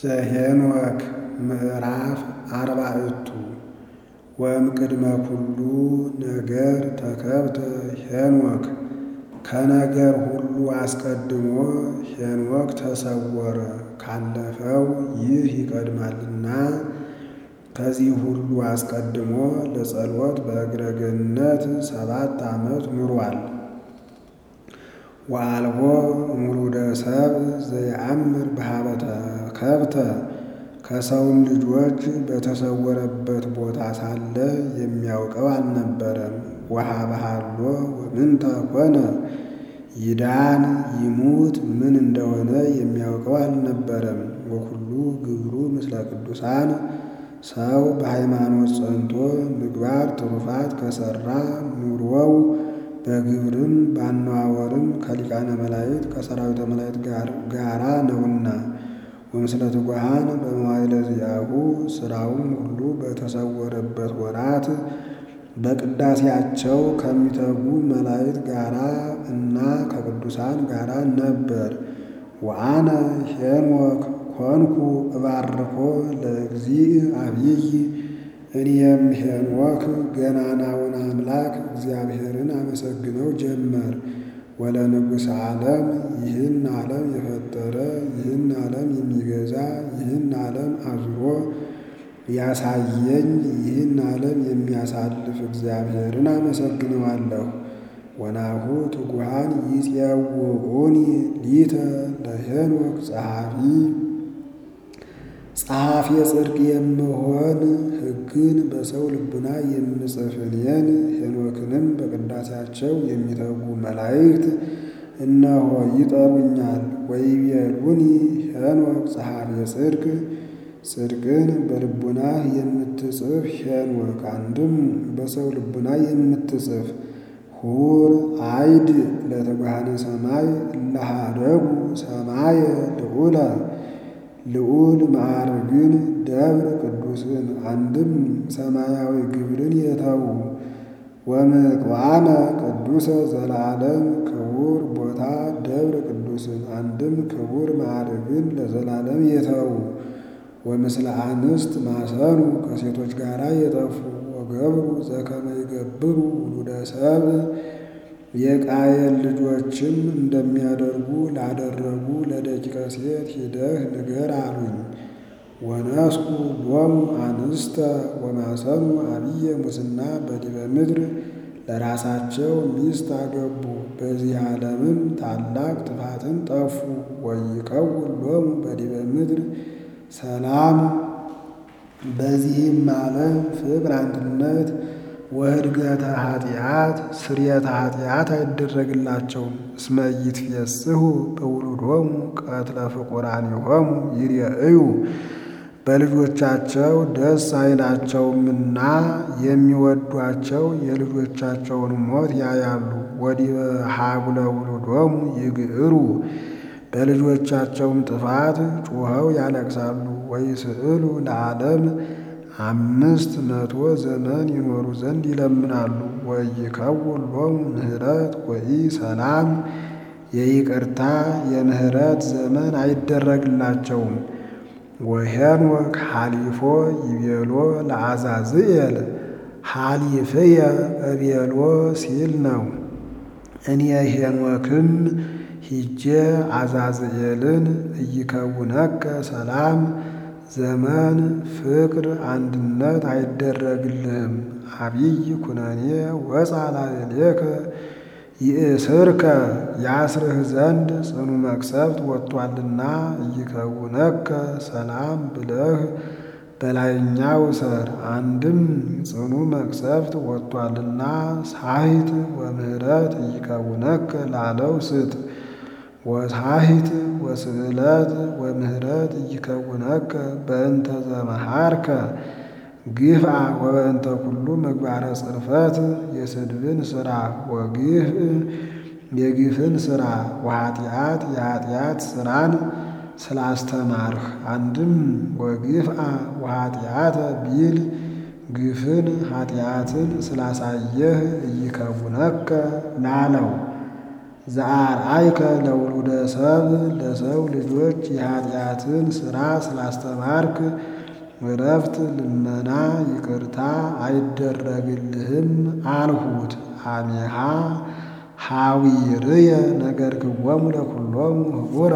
ዘኄንወክ ምዕራፍ አርባዕቱ ወእምቅድመ ኩሉ ነገር ተከብተ ሄኖክ ከነገር ሁሉ አስቀድሞ ሄኖክ ተሰወረ ካለፈው ይህ ይቀድማልና ከዚህ ሁሉ አስቀድሞ ለጸሎት በእግረ ገነት ሰባት ዓመት ኑሯል። ወአልቦ እምውሉደ ሰብእ ዘየአምር በኀበ ተከብተ ከሰውም ልጆች በተሰወረበት ቦታ ሳለ የሚያውቀው አልነበረም። ወኀበሃሎ ወምንተ ኮነ ይዳን ይሙት ምን እንደሆነ የሚያውቀው አልነበረም። ወኩሉ ግብሩ ምስለ ቅዱሳን ሰው በሃይማኖት ጸንቶ ምግባር ትሩፋት ከሠራ ኑሮው በግብርም ባነዋወርም ከሊቃነ መላእክት ከሠራዊተ መላእክት ጋራ ነውና ወምስለ ትጉሃን በመዋዕለ ዚአሁ ሥራውም ሁሉ በተሰወረበት ወራት በቅዳሴያቸው ከሚተጉ መላእክት ጋራ እና ከቅዱሳን ጋራ ነበር። ወአነ ሄኖክ ኮንኩ እባርኮ ለእግዚእ አብይ እኔም ሄኖክ ገናናውን አምላክ እግዚአብሔርን አመሰግነው ጀመር። ወለንጉሥ ዓለም ይህን ዓለም የፈጠረ ይህን ዓለም የሚገዛ ይህን ዓለም አዙሮ ያሳየኝ ይህን ዓለም የሚያሳልፍ እግዚአብሔርን አመሰግነዋለሁ። ወናሁ ትጉሃን ይፄውዑኒ ሊተ ለሄኖክ ጸሐፊ ጸሐፊ ጽድቅ የምሆን ሕግን በሰው ልቡና የምጽፍ እኔን ሄኖክንም በቅዳሴያቸው የሚተጉ መላእክት እነሆ ይጠሩኛል። ወይቤሉኒ ሄኖክ ጸሐፊ ጽድቅ ጽድቅን በልቡናህ የምትጽፍ ሄኖክ አንድም በሰው ልቡና የምትጽፍ ሁር አይድ ለትጉሃነ ሰማይ እለሃደጉ ሰማየ ልዑለ ልዑል ማዕርግን ደብረ ቅዱስን አንድም ሰማያዊ ግብርን የተዉ ወምቅዋመ ቅዱሰ ዘለዓለም ክቡር ቦታ ደብረ ቅዱስን አንድም ክቡር ማዕርግን ለዘላለም የተዉ ወምስለ አንስት ማሰኑ ከሴቶች ጋር የጠፉ ወገብሩ ዘከመ ይገብሩ ውሉደ ሰብእ የቃየል ልጆችም እንደሚያደርጉ ላደረጉ ለደቂቀ ሴት ሂደህ ንገር አሉኝ። ወነስኩ ሎሙ አንስተ ወማሰኑ አብየ ሙስና በዲበ ምድር ለራሳቸው ሚስት አገቡ፣ በዚህ ዓለምም ታላቅ ጥፋትን ጠፉ። ወይከውን ሎሙ በዲበ ምድር ሰላም በዚህም ዓለም ፍቅር፣ አንድነት ወህድገተ ኃጢአት ስርየተ ኃጢአት አይደረግላቸውም። እስመ ኢይትፌስሑ በውሉዶሙ ቀትለ ፍቁራኒሆሙ ይሬእዩ በልጆቻቸው ደስ አይላቸውምና የሚወዷቸው የልጆቻቸውን ሞት ያያሉ። ወዲበ ሀቡለ ውሉዶሙ ይግዕሩ በልጆቻቸውም ጥፋት ጩኸው ያለቅሳሉ። ወይስዕሉ ለዓለም አምስት መቶ ዘመን ይኖሩ ዘንድ ይለምናሉ። ወይከውን ሎሙ ምህረት ወኢ ሰላም የይቅርታ የምህረት ዘመን አይደረግላቸውም። ወሄኖክ ሐሊፎ ይቤሎ ለአዛዝኤል ሐሊፍየ እቤሎ ሲል ነው። እኔ ሄኖክም ሂጄ አዛዝኤልን እይከውነከ ሰላም ዘመን ፍቅር አንድነት አይደረግልህም። አብይ ኩነኔ ወፃ ላዕሌከ ይእስርከ ያስርህ ዘንድ ጽኑ መቅሰፍት ወጥቷልና እይከውነከ ሰላም ብለህ በላይኛው ሰር አንድም ጽኑ መቅሰፍት ወጥቷልና ሳሂት ወምህረት እይከውነከ ላለው ስጥ ወሳሂት ወስዕለት ወምህረት እይከውነከ በእንተ ዘመሃርከ ግፍአ ወበእንተ ኩሉ ምግባረ ጽርፈት የስድብን ሥራ ወግፍ የግፍን ሥራ ወኃጢአት የኃጢአት ሥራን ስላስተማርህ አንድም ወግፍአ ወኃጢአተ ቢል ግፍን ኃጢአትን ስላሳየህ እይከውነከ ላለው ዘአርአይከ ለውሉደ ሰብ ለሰው ልጆች የኃጢአትን ሥራ ስላስተማርክ እረፍት፣ ልመና፣ ይቅርታ አይደረግልህም አልሁት። አሜሃ ሐዊርየ ነገርክዎሙ ለኵሎሙ ህቡረ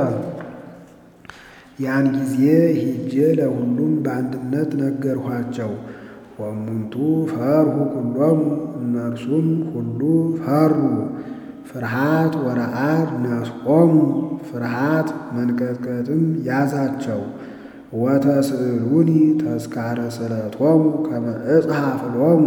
ያን ጊዜ ሂጄ ለሁሉም በአንድነት ነገርኋቸው። ወእሙንቱ ፈርሁ ኩሎሙ እነርሱም ሁሉ ፈሩ። ፍርሃት ወረዓድ ነስቆሙ ፍርሃት መንቀጥቀጥም ያዛቸው። ወተስእሉኒ ተስካረ ስእለቶሙ ከመ እጽሐፍ ሎሙ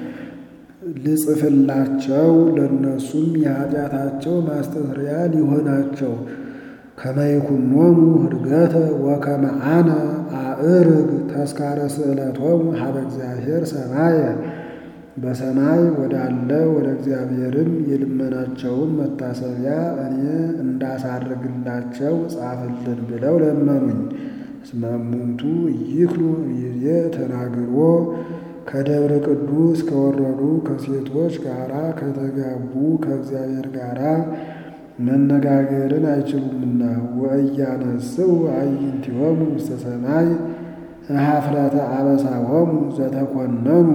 ልጽፍላቸው ለእነሱም የኃጢአታቸው ማስተስሪያ ሊሆናቸው ከመ ይኩኖሙ ህድገተ ወከመ አነ አእርግ ተስካረ ስእለቶሙ ሀበ እግዚአብሔር ሰማየ በሰማይ ወዳለ ወደ እግዚአብሔርም የልመናቸውን መታሰቢያ እኔ እንዳሳርግላቸው ጻፍልን ብለው ለመኑኝ። እስመ እሙንቱ ይክሉ ይዜ ተናግሮ ከደብረ ቅዱስ ከወረዱ ከሴቶች ጋራ ከተጋቡ ከእግዚአብሔር ጋራ መነጋገርን አይችሉምና ወእያነስው አዕይንቲሆሙ ውስተ ሰማይ ኀፍረተ አበሳሆሙ ዘተኮነኑ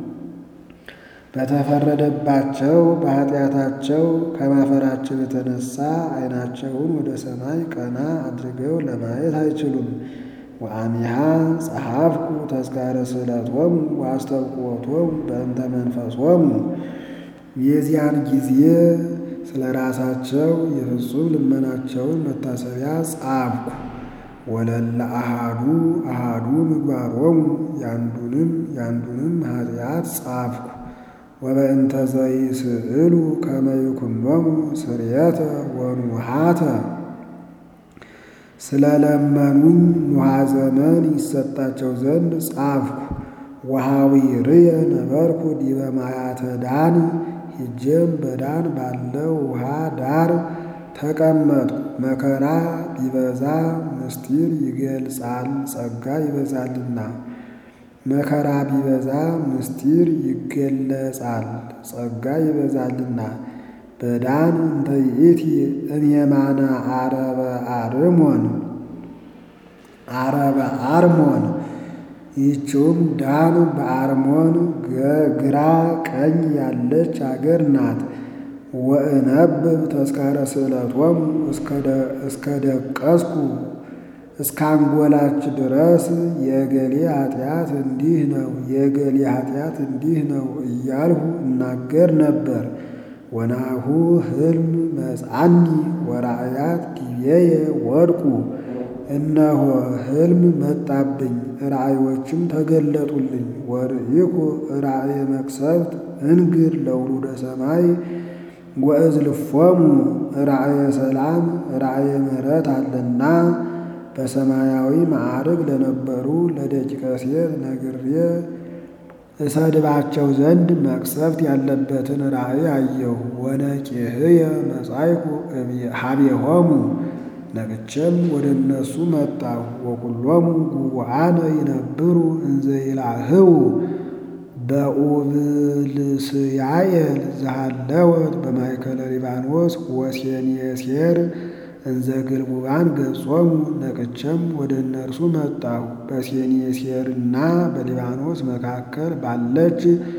በተፈረደባቸው በኃጢአታቸው ከማፈራቸው የተነሳ ዓይናቸውን ወደ ሰማይ ቀና አድርገው ለማየት አይችሉም። ወአሚሃ ጸሐፍኩ ተስካረ ስእለቶሙ ወአስተብቅዖቶሙ በእንተ መንፈሶሙ የዚያን ጊዜ ስለ ራሳቸው የፍጹም ልመናቸውን መታሰቢያ ጻፍኩ። ወለለ አሃዱ አሃዱ ምግባሮሙ ያንዱንም ያንዱንም ኃጢአት ጻፍኩ። ወበእንተ ዘይስእሉ ከመ ይኩኖሙ ስርየተ ወኑሃተ ስለለመኑኝ ኑሃ ዘመን ይሰጣቸው ዘንድ ጻፍኩ። ወሐዊርየ ነበርኩ ዲበ ማያተ ዳን ሂጄም በዳን ባለው ውሃ ዳር ተቀመጥኩ። መከራ ቢበዛ ምስጢር ይገልጻል ጸጋ ይበዛልና። መከራ ቢበዛ ምስጢር ይገለጻል ጸጋ ይበዛልና። በዳን እንተ ይእቲ እምየማነ አረበ አርሞን አረበ አርሞን ይህችውም ዳን በአርሞን ግራ ቀኝ ያለች አገር ናት። ወእነብብ ተስካረ ስእለቶሙ እስከ ደቀስኩ እስከ አንጎላች ድረስ የእገሌ ኃጢአት እንዲህ ነው፣ የእገሌ ኃጢአት እንዲህ ነው እያልሁ እናገር ነበር። ወናሁ ሕልም መጻኒ ወራእያት ዲቤየ ወድቁ። እነሆ ሕልም መጣብኝ፣ ራእዮችም ተገለጡልኝ። ወርኢኩ ራእየ መቅሰፍት እንግር ለውሉደ ሰማይ ወእዝልፎሙ ራእየ ሰላም ራእየ ምሕረት አለና በሰማያዊ ማዕርግ ለነበሩ ለደቂቀ ሴት ነግሬ እሰድባቸው ዘንድ መቅሰፍት ያለበትን ራእይ አየሁ። ወነቂህየ መጻይኩ ሀቤሆሙ ነቅቼም ወደ እነሱ መጣሁ። ወኩሎሙ ጉቡአነ ይነብሩ እንዘ ይላህው በኡብልስያኤል ዘሃለወት በማእከለ ሊባኖስ ወሴኔሴር እንዘ ግልሙባን ገጾሙ ነቅቼም ወደ እነርሱ መጣሁ። በሴኔሴርና በሊባኖስ መካከል ባለች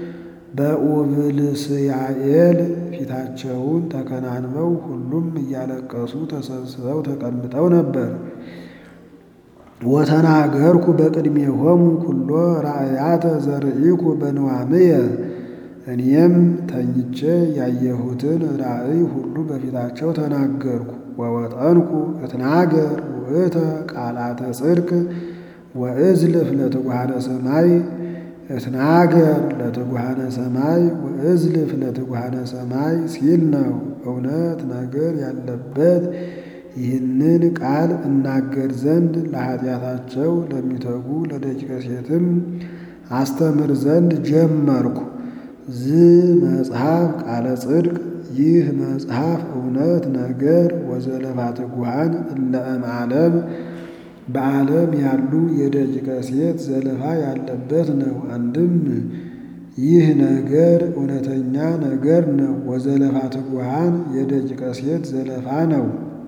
በኡብልስያኤል ፊታቸውን ተከናንበው ሁሉም እያለቀሱ ተሰብስበው ተቀምጠው ነበር። ወተናገርኩ በቅድሜሆሙ ኩሎ ራእያተ ዘርኢኩ በንዋምየ እኔም ተኝቼ ያየሁትን ራእይ ሁሉ በፊታቸው ተናገርኩ። ወወጠንኩ እትናገር ውእተ ቃላተ ጽድቅ ወእዝልፍ ለትጉሃነ ሰማይ እትናገር ለትጉሃነ ሰማይ ወእዝልፍ ለትጉሃነ ሰማይ ሲል ነው። እውነት ነገር ያለበት ይህንን ቃል እናገር ዘንድ ለኃጢአታቸው ለሚተጉ ለደቂቀ ሴትም አስተምር ዘንድ ጀመርኩ። ዝ መጽሐፍ ቃለ ጽድቅ ይህ መጽሐፍ እውነት ነገር ወዘለፋ ትጉሃን እለ እምዓለም በዓለም ያሉ የደቂቀ ሴት ዘለፋ ያለበት ነው። አንድም ይህ ነገር እውነተኛ ነገር ነው። ወዘለፋ ትጉሃን የደቂቀ ሴት ዘለፋ ነው።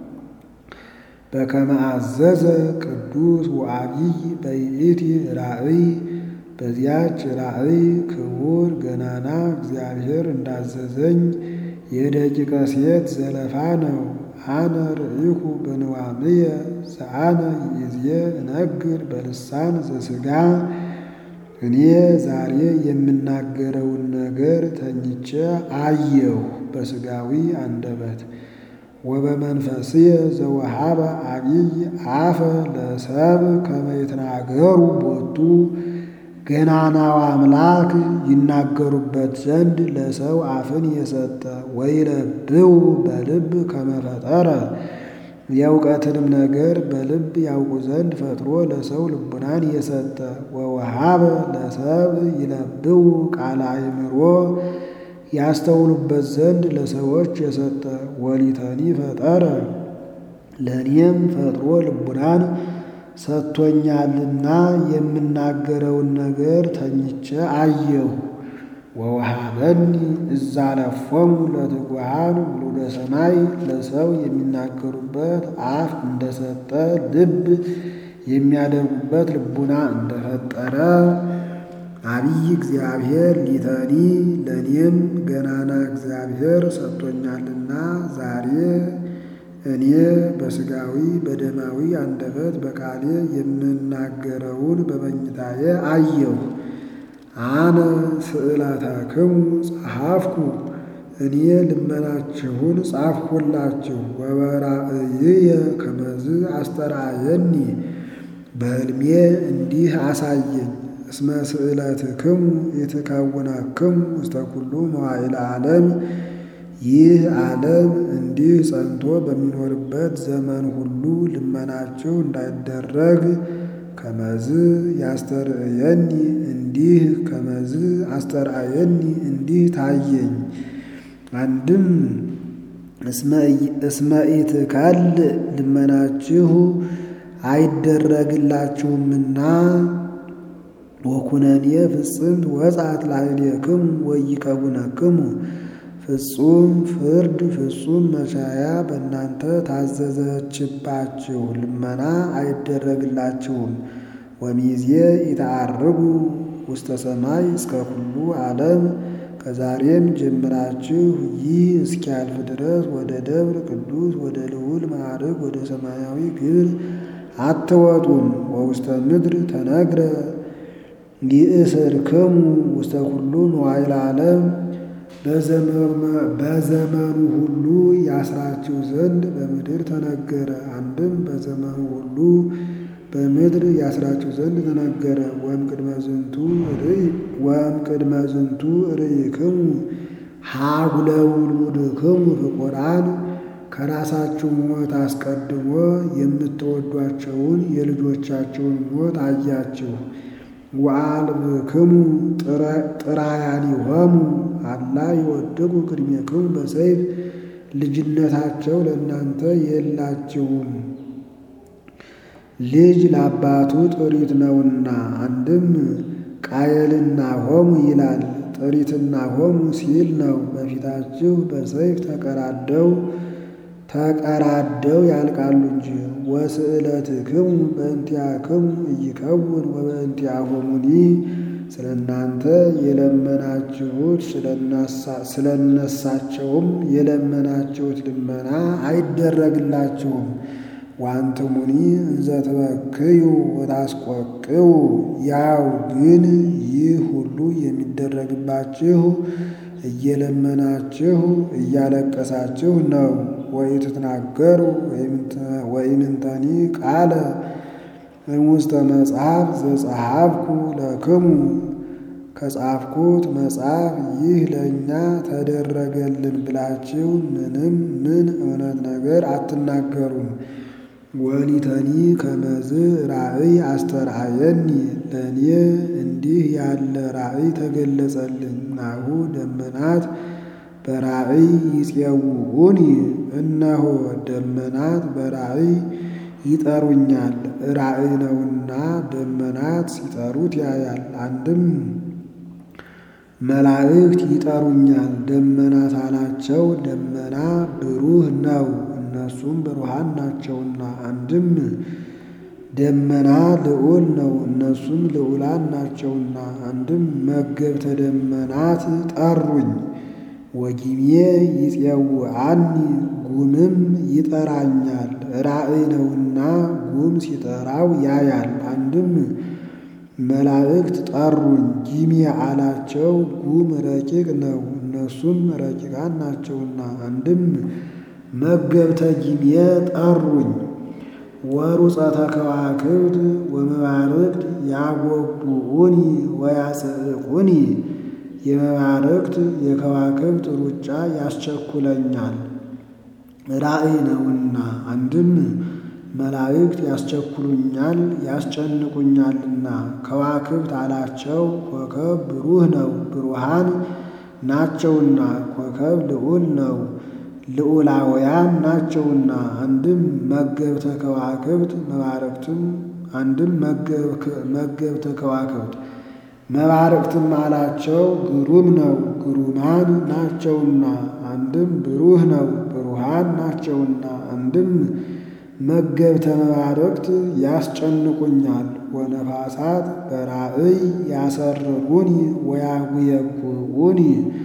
በከመ አዘዘ ቅዱስ ወአቢይ በይእቲ ራእይ በዚያች ራእይ ክቡር ገናና እግዚአብሔር እንዳዘዘኝ የደቂቀ ሴት ዘለፋ ነው። አነ ርኢኩ በንዋምየ ዘአነ ይእዜ እነግር በልሳን ዘሥጋ እኔ ዛሬ የምናገረውን ነገር ተኝቼ አየሁ በሥጋዊ አንደበት። ወበመንፈስየ ዘወሃበ አቢይ አፈ ለሰብ ከመ ይትናገሩ ቦቱ ገናናው አምላክ ይናገሩበት ዘንድ ለሰው አፍን የሰጠ ወይለብው በልብ ከመፈጠረ የእውቀትንም ነገር በልብ ያውቁ ዘንድ ፈጥሮ ለሰው ልቡናን የሰጠ ወወሃበ ለሰብ ይለብው ቃለ አእምሮ ያስተውሉበት ዘንድ ለሰዎች የሰጠ ወሊተኒ ፈጠረ ለእኔም ፈጥሮ ልቡናን ሰጥቶኛልና የምናገረውን ነገር ተኝቼ አየሁ። ወወሃበኒ እዛለፎሙ ለትጉሃን ውሉደ ሰማይ ለሰው የሚናገሩበት አፍ እንደሰጠ ልብ የሚያደርጉበት ልቡና እንደፈጠረ አቢይ እግዚአብሔር ሊተኒ ለእኔም ገናና እግዚአብሔር ሰጥቶኛልና ዛሬ እኔ በሥጋዊ በደማዊ አንደበት በቃሌ የምናገረውን በመኝታዬ አየሁ። አነ ስእለተክሙ ጸሐፍኩ እኔ ልመናችሁን ጻፍሁላችሁ። ወበራእይየ ከመዝ አስተርአየኒ በሕልሜ እንዲህ አሳየኝ። እስመ ስእለትክሙ ይትከውነክሙ ውስተ ኩሉ መዋዕለ ዓለም ይህ ዓለም እንዲህ ጸንቶ በሚኖርበት ዘመን ሁሉ ልመናችሁ እንዳይደረግ ከመዝ ያስተርእየኒ እንዲህ ከመዝ አስተርአየኒ እንዲህ ታየኝ። አንድም እስመ ኢትካል ልመናችሁ አይደረግላችሁምና ወኩነኔ ፍጽምት ወጻት ላዕሌክሙ ወኢይከውነክሙ ፍጹም ፍርድ ፍጹም መሻያ በእናንተ ታዘዘችባችሁ፣ ልመና አይደረግላችሁም። ወሚዜ ኢተዐርጉ ውስተ ሰማይ እስከ ኩሉ ዓለም ከዛሬም ጀምራችሁ ይህ እስኪያልፍ ድረስ ወደ ደብር ቅዱስ ወደ ልዑል ማዕርግ ወደ ሰማያዊ ግብር አትወጡም። ወውስተ ምድር ተነግረ ይእስርክሙ ውስተ ኩሉ መዋዕለ ዓለም በዘመኑ ሁሉ ያስራችሁ ዘንድ በምድር ተነገረ። አንድም በዘመኑ ሁሉ በምድር ያስራችሁ ዘንድ ተነገረ። ወእምቅድመ ዝንቱ ርእይ ወእምቅድመ ዝንቱ ርእይክሙ ሀጉለ ውሉድክሙ ፍቁራን ከራሳችሁ ሞት አስቀድሞ የምትወዷቸውን የልጆቻቸውን ሞት አያችሁ። ወአልብክሙ ጥራያኒሆሙ አላ ይወድቁ ቅድሜክሙ በሰይፍ ልጅነታቸው ለእናንተ የላችሁም። ልጅ ለአባቱ ጥሪት ነውና። አንድም ቃየልና ሆሙ ይላል ጥሪትና ሆሙ ሲል ነው። በፊታችሁ በሰይፍ ተቀራደው ተቀራደው ያልቃሉ እንጂ። ወስእለትክሙ በእንቲአክሙ ኢይከውን ወበእንቲአሆሙኒ ስለ እናንተ የለመናችሁት ስለ እነሳቸውም የለመናችሁት ልመና አይደረግላችሁም። ዋንትሙኒ እንዘ ትበክዩ ወታስቆቅዩ ያው ግን ይህ ሁሉ የሚደረግባችሁ እየለመናችሁ እያለቀሳችሁ ነው። ወኢትትናገሩ ወኢምንተኒ ቃለ እሙስተ መጽሐፍ ዘጸሐፍኩ ለክሙ ከጻፍኩት መጽሐፍ ይህ ለእኛ ተደረገልን ብላችሁ ምንም ምን እውነት ነገር አትናገሩም። ወሊተኒ ከመዝ ራእይ አስተርአየኒ ለእኔ እንዲህ ያለ ራእይ ተገለጸልኝ። ናሁ ደመናት በራእይ ይፄውዑኒ እነሆ ደመናት በራእይ ይጠሩኛል። ራእይ ነውና ደመናት ሲጠሩት ያያል። አንድም መላእክት ይጠሩኛል። ደመናት አላቸው ደመና ብሩህ ነው፣ እነሱም ብሩሃን ናቸውና። አንድም ደመና ልዑል ነው፣ እነሱም ልዑላን ናቸውና። አንድም መገብተ ደመናት ጠሩኝ። ወጊሜ ይፄውዐኒ ጉምም ይጠራኛል። ራእይ ነውና ጉም ሲጠራው ያያል። አንድም መላእክት ጠሩኝ። ጊሜ አላቸው ጉም ረቂቅ ነው፣ እነሱም ረቂቃን ናቸውና። አንድም መገብተ ጊሜ ጠሩኝ። ወሩፀተ ከዋክብት ወመባርቅት ያጎብዑኒ ወያጽዕቁኒ የመባርቅት የከዋክብት ሩጫ ያስቸኩለኛል፣ ራእይ ነውና። አንድም መላእክት ያስቸኩሉኛል ያስጨንቁኛልና። ከዋክብት አላቸው ኮከብ ብሩህ ነው፣ ብሩሃን ናቸውና። ኮከብ ልዑል ነው፣ ልዑላውያን ናቸውና። አንድም መገብተ ከዋክብት መባርቅትም አንድም መገብተ ከዋክብት መባርቅትም አላቸው ግሩም ነው፣ ግሩማን ናቸውና። አንድም ብሩህ ነው፣ ብሩሃን ናቸውና። አንድም መገብተ መባርቅት ያስጨንቁኛል። ወነፋሳት በራእይ ያሰርጉኒ ወያጉየጉዑኒ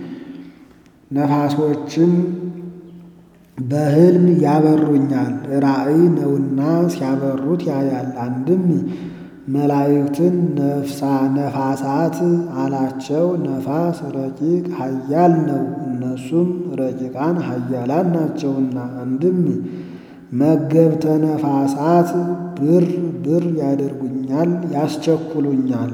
ነፋሶችም በሕልም ያበሩኛል። ራእይ ነውና ሲያበሩት ያያል። አንድም መላእክትን ነፍሳ ነፋሳት አላቸው። ነፋስ ረቂቅ ኃያል ነው፣ እነሱም ረቂቃን ኃያላን ናቸውና። አንድም መገብተ ነፋሳት ብር ብር ያደርጉኛል ያስቸኩሉኛል።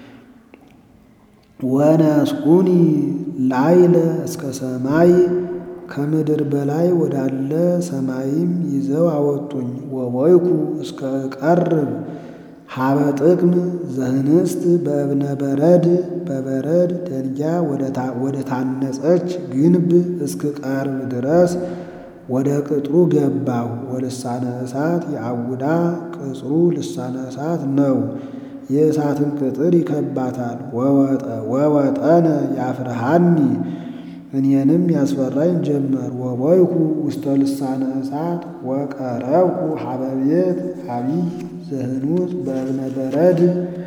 ወነስኩኒ ላይለ እስከ ሰማይ ከምድር በላይ ወዳለ ሰማይም ይዘው አወጡኝ። ወወይኩ እስከ እቀርብ ሀበ ጥቅም ዘህንስት በእብነ በረድ በበረድ ደንጊያ ወደ ታነጸች ግንብ እስክቀርብ ድረስ ወደ ቅጥሩ ገባሁ። ወልሳነ እሳት የአውዳ ቅጽሩ ልሳነ እሳት ነው፣ የእሳትን ቅጥር ይከባታል። ወወጠነ ያፍርሃኒ እኔንም ያስፈራኝ ጀመር። ወቦይኩ ውስተ ልሳነ እሳት ወቀረብኩ ሀበ ቤት አቢይ ዘህኑት በእብነ በረድ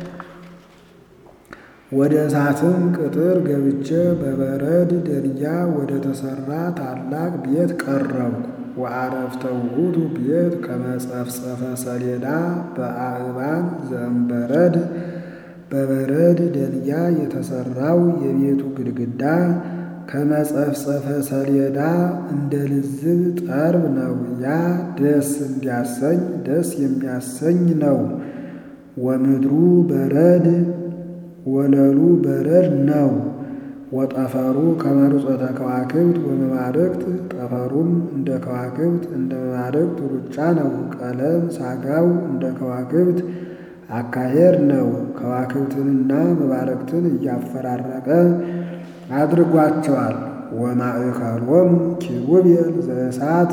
ወደ እሳትም ቅጥር ገብቼ በበረድ ደንጊያ ወደ ተሰራ ታላቅ ቤት ቀረብኩ። ወአረፍተ ውእቱ ቤት ከመጸፍጸፈ ሰሌዳ በአእባን ዘእምበረድ በበረድ ደንጊያ የተሰራው የቤቱ ግድግዳ ከመጸፍጸፈ ሰሌዳ እንደ ልዝብ ጠርብ ነው። ያ ደስ እንዲያሰኝ ደስ የሚያሰኝ ነው። ወምድሩ በረድ ወለሉ በረድ ነው። ወጠፈሩ ከመርጾተ ከዋክብት ወመባርቅት ጠፈሩም እንደ ከዋክብት እንደ መባርቅት ሩጫ ነው። ቀለም ሳጋው እንደ ከዋክብት አካሄድ ነው። ከዋክብትንና መባርቅትን እያፈራረቀ አድርጓቸዋል። ወማእከሎሙ ኪሩቤል ዘእሳት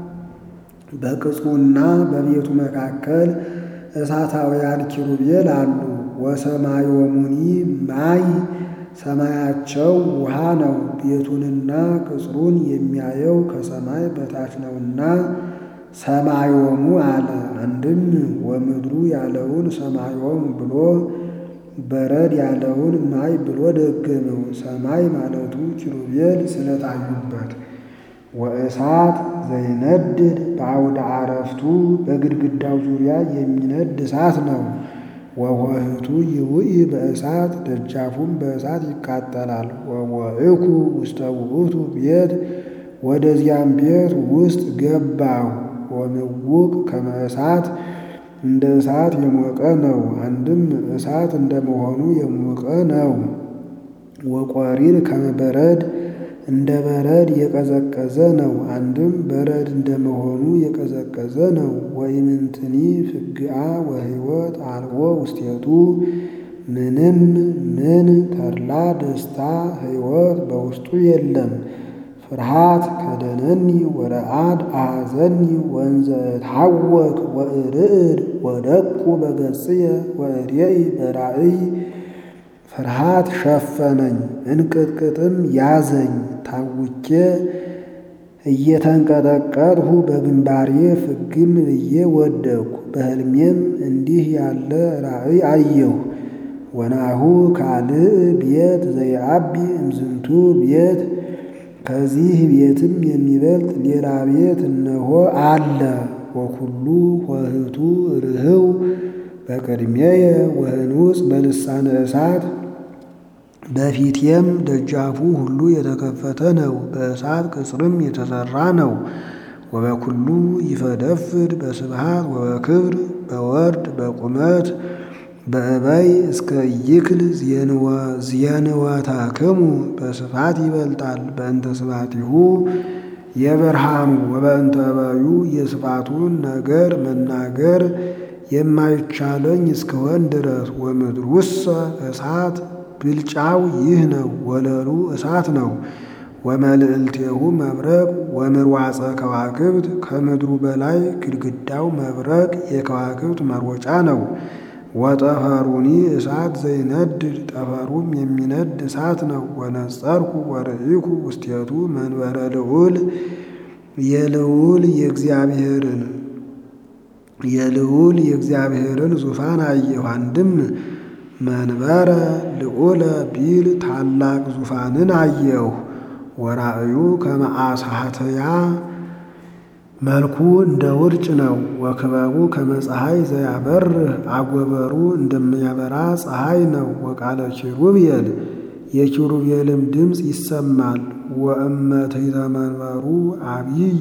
በቅጽሩና በቤቱ መካከል እሳታውያን ኪሩቤል አሉ። ወሰማዮሙኒ ማይ ሰማያቸው ውሃ ነው። ቤቱንና ቅጽሩን የሚያየው ከሰማይ በታች ነውና ሰማዮሙ አለ። አንድም ወምድሩ ያለውን ሰማዮሙ ብሎ በረድ ያለውን ማይ ብሎ ደገመው። ሰማይ ማለቱ ኪሩቤል ስለታዩበት። ወእሳት ዘይነድድ በአውደ አረፍቱ በግድግዳው ዙሪያ የሚነድ እሳት ነው። ወወህቱ ይውኢ በእሳት ደጃፉም በእሳት ይቃጠላል። ወወእኩ ውስተ ውእቱ ቤት ወደዚያም ቤት ውስጥ ገባሁ። ወምውቅ ከመ እሳት እንደ እሳት የሞቀ ነው። አንድም እሳት እንደመሆኑ የሞቀ ነው። ወቆሪር ከመ በረድ እንደ በረድ የቀዘቀዘ ነው። አንድም በረድ እንደመሆኑ የቀዘቀዘ ነው። ወኢምንትኒ ፍግአ ወሕይወት አልቦ ውስቴቱ ምንም ምን ተድላ ደስታ ሕይወት በውስጡ የለም። ፍርሃት ከደነኒ ወረአድ አሐዘኒ ወንዘ እትሐወክ ወእርዕድ ወደቁ በገጽየ ወእሬኢ በራእይ ፍርሃት ሸፈነኝ፣ እንቅጥቅጥም ያዘኝ። ታውኬ እየተንቀጠቀጥሁ በግንባሬ ፍግም ብዬ ወደቅሁ። በሕልሜም እንዲህ ያለ ራእይ አየሁ። ወናሁ ካልእ ቤት ዘይአቢ እምዝንቱ ቤት፣ ከዚህ ቤትም የሚበልጥ ሌላ ቤት እነሆ አለ። ወኩሉ ኆኅቱ ርህው በቅድሜየ ወህኑጽ በልሳነ እሳት በፊቴም ደጃፉ ሁሉ የተከፈተ ነው፣ በእሳት ቅጽርም የተሰራ ነው። ወበኩሉ ይፈደፍድ በስብሃት ወበክብር በወርድ በቁመት በእበይ እስከ ይክል ዜንወታክሙ በስፋት ይበልጣል። በእንተ ስብሐቲሁ የብርሃኑ ወበእንተ እበዩ የስፋቱን ነገር መናገር የማይቻለኝ እስከሆን ድረስ ወምድሩሰ እሳት ብልጫው ይህ ነው። ወለሉ እሳት ነው። ወመልዕልቴሁ መብረቅ ወምርዋፀ ከዋክብት ከምድሩ በላይ ግድግዳው መብረቅ የከዋክብት መሮጫ ነው። ወጠፈሩኒ እሳት ዘይነድድ ጠፈሩም የሚነድ እሳት ነው። ወነጸርኩ ወርኢኩ ውስቴቱ መንበረ ልዑል የልዑል የእግዚአብሔርን የልዑል የእግዚአብሔርን ዙፋን አየሁ። አንድም መንበረ ልዑለ ቢል ታላቅ ዙፋንን አየሁ። ወራእዩ ከመአሳተያ መልኩ እንደ ውርጭ ነው። ወክበቡ ከመፀሐይ ዘያበርህ አጎበሩ እንደሚያበራ ፀሐይ ነው። ወቃለ ኪሩቤል የኪሩቤልም ድምፅ ይሰማል። ወእመትሕተ መንበሩ አብይ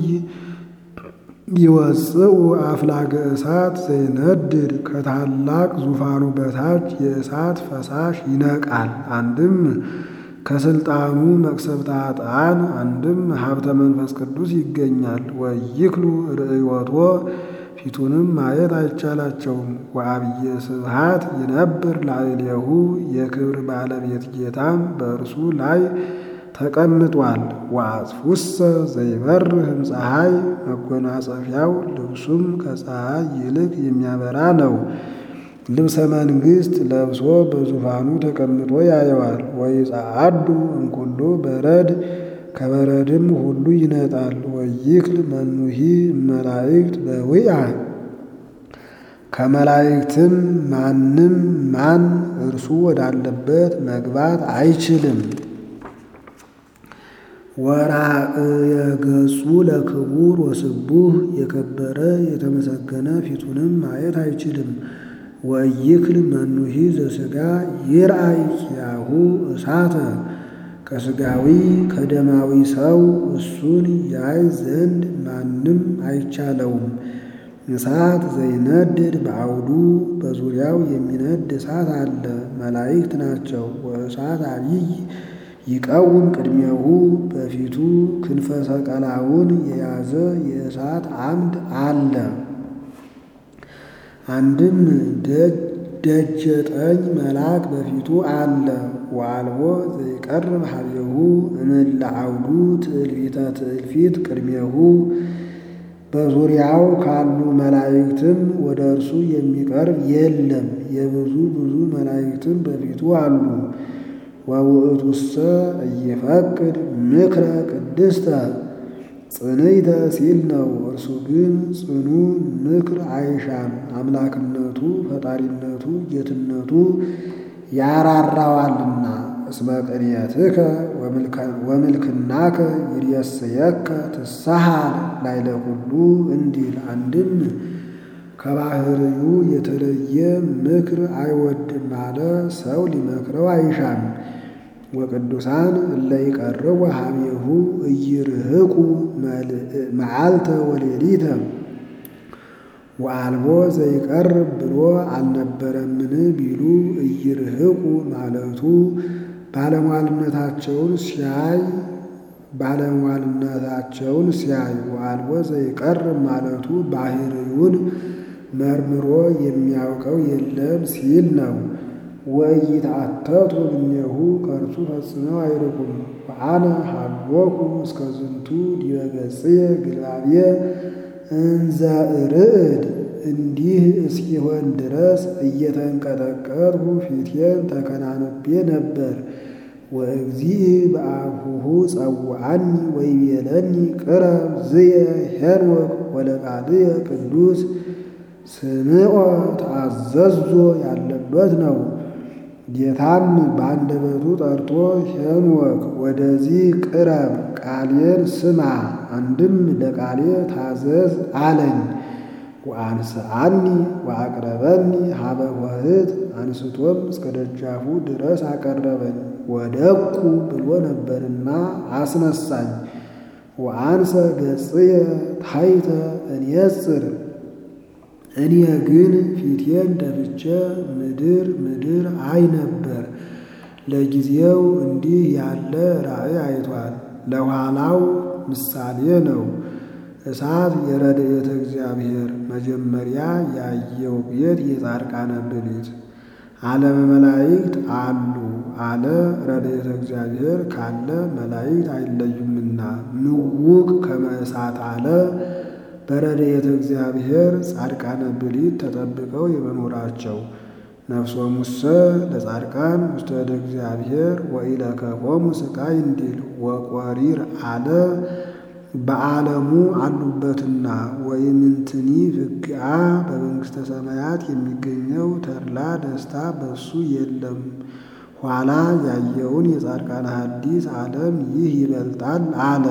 ይወፅኡ አፍላገ እሳት ዘይነድድ ከታላቅ ዙፋኑ በታች የእሳት ፈሳሽ ይነቃል። አንድም ከስልጣኑ መቅሰፍተ ኃጥአን አንድም ሀብተ መንፈስ ቅዱስ ይገኛል። ወይክሉ ርእዮቶ ፊቱንም ማየት አይቻላቸውም። ወአብየ ስብሃት ይነብር ላዕሌሁ የክብር ባለቤት ጌታም በእርሱ ላይ ተቀምጧል። ወአጽፉሰ ዘይበርህም ፀሐይ መጎናጸፊያው ልብሱም ከፀሐይ ይልቅ የሚያበራ ነው። ልብሰ መንግሥት ለብሶ በዙፋኑ ተቀምጦ ያየዋል። ወይጸአዱ እምኩሉ በረድ ከበረድም ሁሉ ይነጣል። ወይክል መኑሂ መላእክት በውያ ከመላእክትም ማንም ማን እርሱ ወዳለበት መግባት አይችልም። ወራእየ ገጹ ለክቡር ወስቡህ የከበረ የተመሰገነ ፊቱንም ማየት አይችልም። ወይክል መኑሂ ዘሥጋ ይርአይ ኪያሁ እሳተ ከሥጋዊ ከደማዊ ሰው እሱን ያይ ዘንድ ማንም አይቻለውም። እሳት ዘይነድድ በአውዱ በዙሪያው የሚነድ እሳት አለ። መላእክት ናቸው። ወእሳት አብይ ይቀውም ቅድሜሁ በፊቱ ክንፈ ሰቀላውን የያዘ የእሳት አምድ አለ። አንድም ደጀ ጠኝ መልአክ በፊቱ አለ። ወአልቦ ዘይቀርብ ሀቤሁ እምእለ አውዱ ትዕልፊተ ትዕልፊት ቅድሜሁ በዙሪያው ካሉ መላእክትም ወደ እርሱ የሚቀርብ የለም። የብዙ ብዙ መላእክትም በፊቱ አሉ። ወውእቱሰ እይፈቅድ ምክረ ቅድስተ ጽንዕተ ሲል ነው። እርሱ ግን ጽኑ ምክር አይሻም። አምላክነቱ ፈጣሪነቱ ጌትነቱ ያራራዋልና። እስመ ቅንየትከ ወምልክናከ ይሬስየከ ትሳሃል ላዕለ ኩሉ እንዲል አንድም ከባህርዩ የተለየ ምክር አይወድም አለ። ሰው ሊመክረው አይሻም። ወቅዱሳን እለ ይቀርቡ ሀቤሁ እይርህቁ መዓልተ ወሌሊተ ወአልቦ ዘይቀርብ ብሎ አልነበረምን ቢሉ እይርህቁ ማለቱ ባለሟልነታቸውን ሲያይ ባለሟልነታቸውን ሲያይ ወአልቦ ዘይቀርብ ማለቱ ባህርዩን መርምሮ የሚያውቀው የለም ሲል ነው። ወኢይትአተቱ እምኔሁ ከእርሱ ፈጽመው አይርቁም። ወአነ ሀሎኩ እስከ ዝንቱ ዲበ ገጽየ ግልባብየ እንዘ እርዕድ እንዲህ እስኪሆን ድረስ እየተንቀጠቀጥሁ ፊቴን ተከናንቤ ነበር። ወእግዚእ በአፉሁ ጸውዐኒ ወይቤለኒ ቅረብ ዝየ ሄኖክ ወለቃልየ ቅዱስ ስምዖ ተአዘዞ ያለበት ነው። ጌታም በአንደበቱ ጠርቶ ሄኖክ ወደዚህ ቅረብ፣ ቃሌን ስማ፣ አንድም ለቃሌ ታዘዝ አለኝ። ወአንስአኒ ወአቅረበኒ ሀበ ኆኅት አንስቶም እስከ ደጃፉ ድረስ አቀረበኝ። ወደቁ ብሎ ነበርና አስነሳኝ። ወአንሰ ገጽየ ታሕተ እንየጽር እኔ ግን ፊቴን ደፍቼ ምድር ምድር አይ ነበር። ለጊዜው እንዲህ ያለ ራእይ አይቷል፣ ለኋላው ምሳሌ ነው። እሳት የረድኤተ እግዚአብሔር መጀመሪያ ያየው ቤት የጻድቃነ ብሊት ዓለመ መላእክት አሉ አለ። ረድኤተ እግዚአብሔር ካለ መላእክት አይለዩምና ምውቅ ከመ እሳት አለ። በረድኤተ እግዚአብሔር ጻድቃነ ብሊት ተጠብቀው የመኖራቸው ነፍሶሙሰ ለጻድቃን ውስተ እደ እግዚአብሔር ወኢለከፎሙ ሥቃይ እንዲል ወቆሪር አለ በዓለሙ አሉበትና ወይምንትኒ ፍግአ በመንግሥተ ሰማያት የሚገኘው ተድላ ደስታ በሱ የለም። ኋላ ያየውን የጻድቃን ሐዲስ ዓለም ይህ ይበልጣል አለ።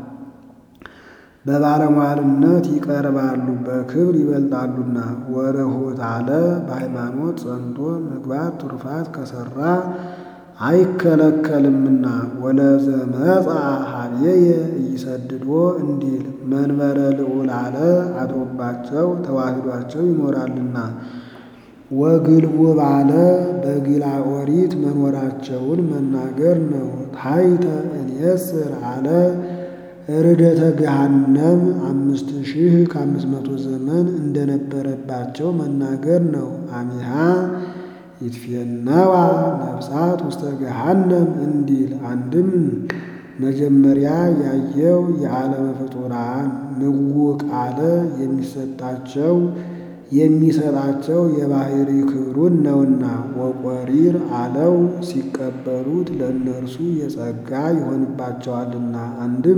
በባለሟልነት ይቀርባሉ በክብር ይበልጣሉና። ወርኅት አለ በሃይማኖት ጸንቶ ምግባር ትሩፋት ከሠራ አይከለከልምና። ወለዘመጻ ኀቤየ ኢይሰድዶ እንዲል መንበረ ልዑል አለ አድሮባቸው ተዋህዷቸው ይኖራልና። ወግልቡ ባለ በግላ ኦሪት መኖራቸውን መናገር ነው። ታሕተ እንየጽር አለ ርደተ ገሃነም አምስት ሺህ ከአምስት መቶ ዘመን እንደነበረባቸው መናገር ነው። አሚሃ ይትፌነዋ ነፍሳት ውስተ ገሃነም እንዲል አንድም መጀመሪያ ያየው የዓለመ ፍጡራን ምውቅ አለ የሚሰጣቸው የሚሰጣቸው የባሕሪ ክብሩን ነውና። ወቆሪር አለው ሲቀበሉት ለእነርሱ የጸጋ ይሆንባቸዋልና። አንድም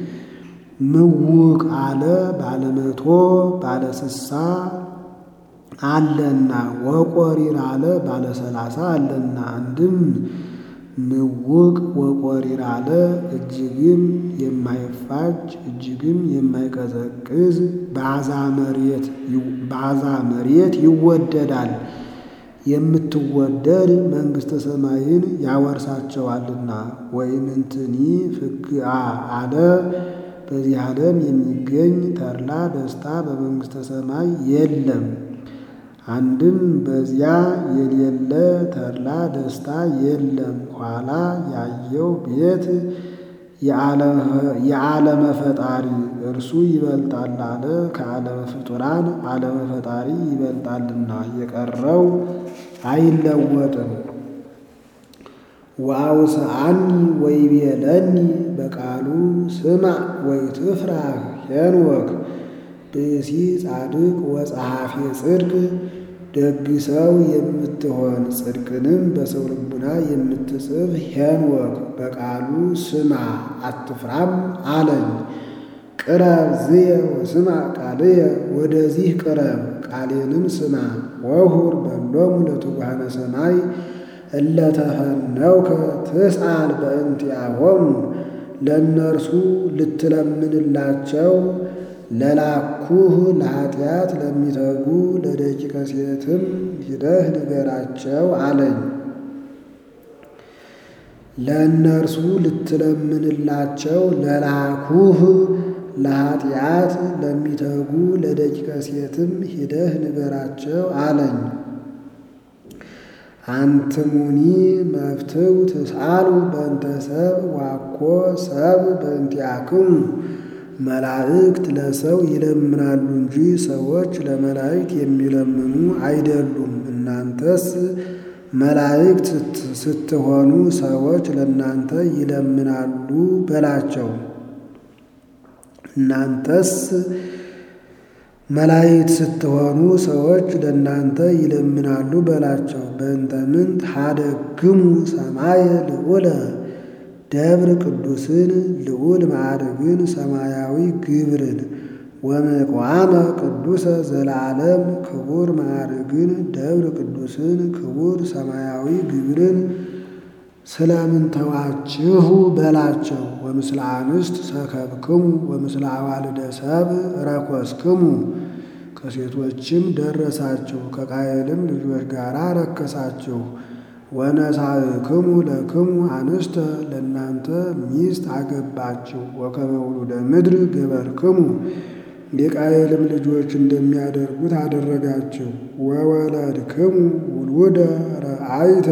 ምውቅ አለ ባለመቶ ባለስሳ አለና። ወቆሪር አለ ባለሰላሳ አለና። አንድም ምውቅ ወቆሪር አለ እጅግም የማይፋጅ እጅግም የማይቀዘቅዝ በአዛ መሬት ይወደዳል። የምትወደድ መንግሥተ ሰማይን ያወርሳቸዋልና። ወይምንትኒ ፍግአ አለ በዚህ ዓለም የሚገኝ ተድላ ደስታ በመንግሥተ ሰማይ የለም። አንድም በዚያ የሌለ ተድላ ደስታ የለም። ኋላ ያየው ቤት የዓለመ ፈጣሪ እርሱ ይበልጣል አለ። ከዓለመ ፍጡራን ዓለመ ፈጣሪ ይበልጣልና የቀረው አይለወጥም። ወአውስአኒ ወይቤለኒ በቃሉ ስማዕ ወኢትፍራህ ሄኖክ ብእሲ ጻድቅ ወጸሐፌ ጽድቅ ደግ ሰው የምትሆን ጽድቅንም በሰው ልቡና የምትጽፍ ሄኖክ በቃሉ ስማ አትፍራም አለኝ። ቅረብ ዝየ ወስማዕ ቃልየ ወደዚህ ቅረብ ቃሌንም ስማ። ወሁር በሎሙ ለትጉሃነ ሰማይ እለተፈነውከ ትስአል በእንቲአሆሙ ለእነርሱ ልትለምንላቸው ለላኩህ ለኃጢአት ለሚተጉ ለደቂቀ ሴትም ሂደህ ንገራቸው አለኝ። ለእነርሱ ልትለምንላቸው ለላኩህ ለኃጢአት ለሚተጉ ለደቂቀ ሴትም ሂደህ ንገራቸው አለኝ። አንትሙኒ መፍትው ትስአሉ በእንተ ሰብ ዋኮ ሰብ በእንቲአክሙ መላእክት ለሰው ይለምናሉ እንጂ ሰዎች ለመላእክት የሚለምኑ አይደሉም። እናንተስ መላእክት ስትሆኑ ሰዎች ለእናንተ ይለምናሉ በላቸው። እናንተስ መላእክት ስትሆኑ ሰዎች ለእናንተ ይለምናሉ በላቸው። በእንተ ምንት ሀደግሙ ሰማየ ልዑለ ደብር ቅዱስን ልዑል ማዕርግን ሰማያዊ ግብርን ወምቋመ ቅዱሰ ዘለዓለም ክቡር ማዕርግን ደብር ቅዱስን ክቡር ሰማያዊ ግብርን ስለምን ተዋችሁ በላቸው። ወምስለ አንስት ሰከብክሙ ወምስለ አዋልደ ሰብ ረኮስክሙ ከሴቶችም ደረሳችሁ ከቃየልም ልጆች ጋር ረከሳችሁ። ወነሳእክሙ ለክሙ አንስተ ለእናንተ ሚስት አገባችሁ። ወከመ ውሉደ ምድር ገበርክሙ የቃየልም ልጆች እንደሚያደርጉት አደረጋችሁ። ወወለድክሙ ውሉደ ረአይተ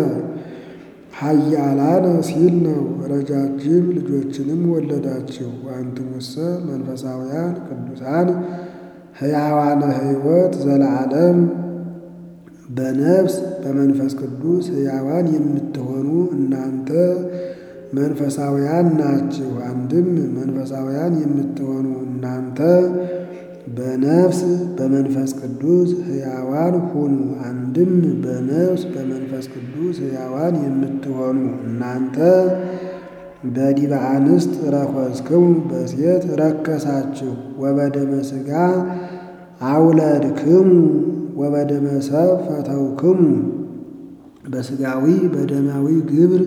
ኃያላነ ሲል ነው። ረጃጅም ልጆችንም ወለዳችሁ። ወአንትሙሰ መንፈሳውያን ቅዱሳን ሕያዋነ ሕይወት ዘለዓለም በነፍስ በመንፈስ ቅዱስ ሕያዋን የምትሆኑ እናንተ መንፈሳውያን ናችሁ። አንድም መንፈሳውያን የምትሆኑ እናንተ በነፍስ በመንፈስ ቅዱስ ሕያዋን ሁኑ። አንድም በነፍስ በመንፈስ ቅዱስ ሕያዋን የምትሆኑ እናንተ በዲበ አንስት ረኮስክሙ በሴት ረከሳችሁ። ወበደመ ሥጋ አውለድክሙ ወበደመ ሰብ ፈተውክሙ በሥጋዊ በደማዊ ግብር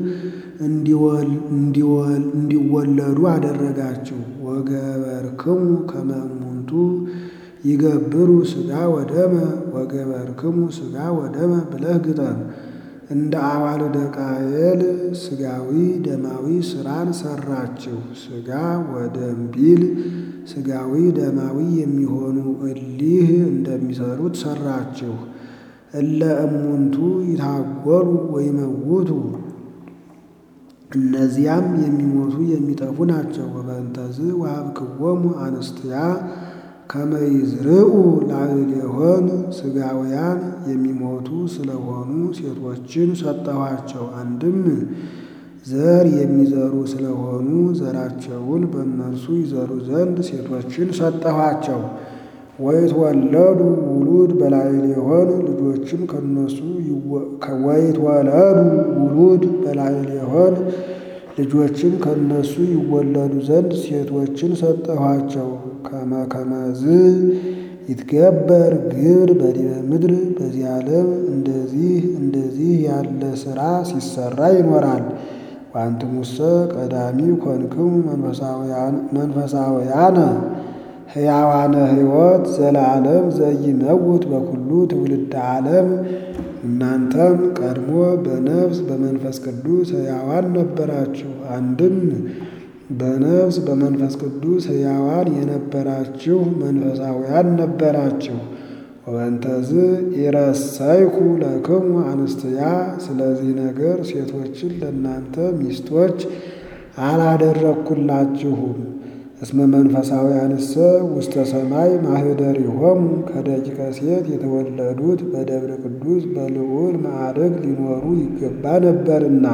እንዲወለዱ አደረጋችሁ። ወገበርክሙ ከመ እሙንቱ ይገብሩ ሥጋ ወደመ ወገበርክሙ ሥጋ ወደመ ብለህ ግጠም። እንደ አዋልደ ቃየል ሥጋዊ ደማዊ ሥራን ሠራችሁ። ሥጋ ወደም ቢል ሥጋዊ ደማዊ የሚሆኑ እሊህ እንደሚሰሩት ሠራችሁ። እለ እሙንቱ ይታጎሉ ወይመውቱ እነዚያም የሚሞቱ የሚጠፉ ናቸው። ወበእንተዝ ወሀብክዎሙ አንስትያ ከመ ይዝርኡ ላዕሌሆን ሥጋውያን የሚሞቱ ስለሆኑ ሴቶችን ሰጠኋቸው። አንድም ዘር የሚዘሩ ስለሆኑ ዘራቸውን በእነርሱ ይዘሩ ዘንድ ሴቶችን ሰጠኋቸው። ወይትወለዱ ውሉድ በላዕሌሆን ልጆችም ከነሱ ወይትወለዱ ውሉድ በላዕሌሆን ልጆችም ከነሱ ይወለዱ ዘንድ ሴቶችን ሰጠኋቸው። ከመ ከመዝ ይትገበር ግብር በዲበ ምድር በዚህ ዓለም እንደዚህ እንደዚህ ያለ ሥራ ሲሰራ ይኖራል። ወአንትሙሰ ቀዳሚ ኮንክሙ መንፈሳውያነ ሕያዋነ ሕይወት ዘለዓለም ዘይመውት በኩሉ ትውልደ ዓለም እናንተም ቀድሞ በነፍስ በመንፈስ ቅዱስ ሕያዋን ነበራችሁ። አንድም በነፍስ በመንፈስ ቅዱስ ሕያዋን የነበራችሁ መንፈሳውያን ነበራችሁ። ወበንተዝ ኢረሰይኩ ለክሙ አንስትያ ስለዚህ ነገር ሴቶችን ለእናንተ ሚስቶች አላደረግኩላችሁም። እስመ መንፈሳውያንሰ ውስተ ሰማይ ማኅደሪሆሙ ከደቂቀ ሴት የተወለዱት በደብረ ቅዱስ በልዑል ማዕረግ ሊኖሩ ይገባ ነበርና።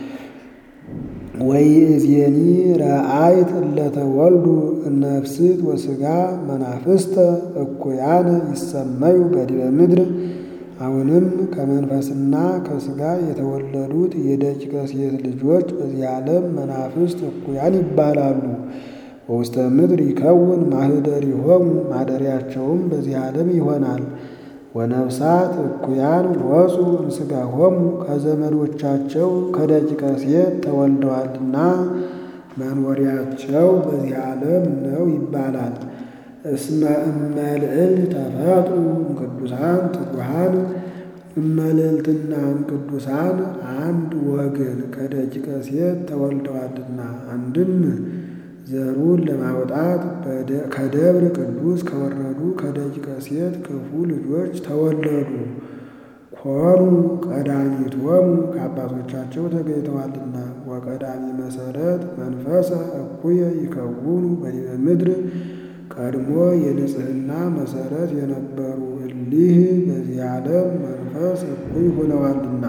ወይእዜኒ ረአይት እለተወልዱ ነፍስት ወሥጋ መናፍስተ እኩያነ ይሰመዩ በዲበ ምድር። አሁንም ከመንፈስና ከሥጋ የተወለዱት የደቂቀ ሴት ልጆች በዚህ ዓለም መናፍስት እኩያን ይባላሉ። በውስተ ምድር ይከውን ማኅደሪሆሙ ማደሪያቸውም በዚህ ዓለም ይሆናል። ወነፍሳት እኩያን ወፁ እምሥጋሆሙ ከዘመዶቻቸው ከደቂቀ ሴት ተወልደዋልና መኖሪያቸው በዚህ ዓለም ነው ይባላል። እስመ እመልዕልት ተፈጥሩ እምቅዱሳን ትጉሃን እመልዕልትና እምቅዱሳን አንድ ወገን ከደቂቀ ሴት ተወልደዋልና አንድም ዘሩን ለማውጣት ከደብረ ቅዱስ ከወረዱ ከደቂቀ ሴት ክፉ ልጆች ተወለዱ። ኮኑ ቀዳሚቶሙ ከአባቶቻቸው ተገኝተዋልና። ወቀዳሚ መሰረት መንፈሰ እኩየ ይከውኑ በዲበ ምድር ቀድሞ የንጽሕና መሰረት የነበሩ እሊህ በዚህ ዓለም መንፈስ እኩይ ሆነዋልና።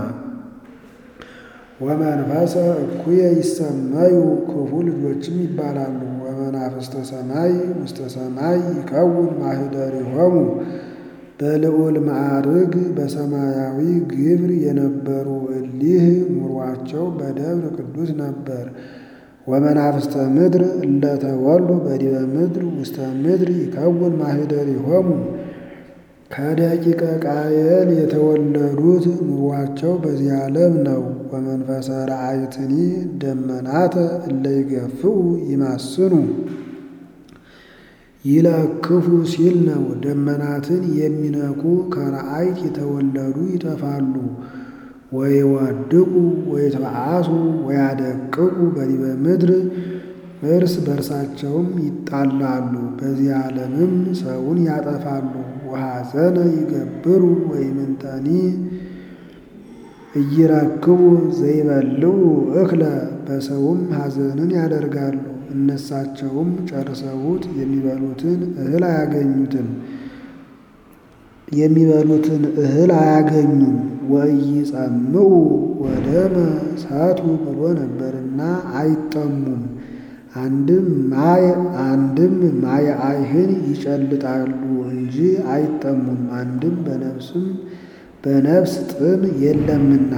ወመንፈሰ እኩየ ይሰመዩ ክፉ ልጆችም ይባላሉ። ወመናፍስተ ሰማይ ውስተ ሰማይ ይከውን ማኅደሪሆሙ በልዑል ማዕርግ በሰማያዊ ግብር የነበሩ እሊህ ኑሯቸው በደብረ ቅዱስ ነበር። ወመናፍስተ ምድር እለተወሉ በዲበ ምድር ውስተ ምድር ይከውን ማኅደሪሆሙ ከደቂቀ ቃየል የተወለዱት ኑሯቸው በዚህ ዓለም ነው። ወመንፈሰ ረአይትኒ ደመናተ እለ ይገፍኡ ይማስኑ ይለክፉ ሲል ነው። ደመናትን የሚነኩ ከረአይት የተወለዱ ይጠፋሉ። ወይወድቁ ወይትበአሱ ወያደቅቁ በዲበ ምድር እርስ በርሳቸውም ይጣላሉ። በዚህ ዓለምም ሰውን ያጠፋሉ። ወሐዘነ ይገብሩ ወይምንተኒ እይረክቡ ዘይበልዑ እክለ በሰውም ሐዘንን ያደርጋሉ። እነሳቸውም ጨርሰውት የሚበሉትን እህል አያገኙትም የሚበሉትን እህል አያገኙም። ወኢይጸምዑ ወደመ ሳቱ ብሎ ነበርና አይጠሙም። አንድም ማየ አንድም ማየ አይህን ይጨልጣሉ እንጂ አይጠሙም። አንድም በነፍስም በነፍስ ጥም የለምና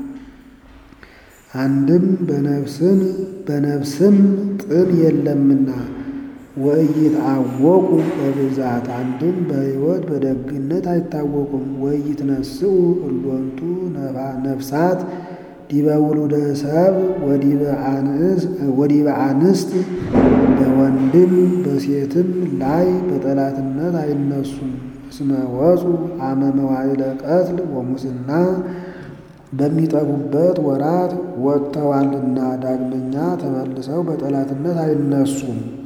አንድም በነፍስም በነፍስም ጥም የለምና ወኢይትአወቁ በብዛት አንድም በሕይወት በደግነት አይታወቁም። ወኢይትነስኡ እሎንቱ ነፍሳት ዲበ ውሉደ ሰብ ወዲበ አንስት በወንድም በሴትም ላይ በጠላትነት አይነሱም። እስመ ወፁ አመ መዋዕለ ቀትል ወሙስና በሚጠፉበት ወራት ወጥተዋልና ዳግመኛ ተመልሰው በጠላትነት አይነሱም።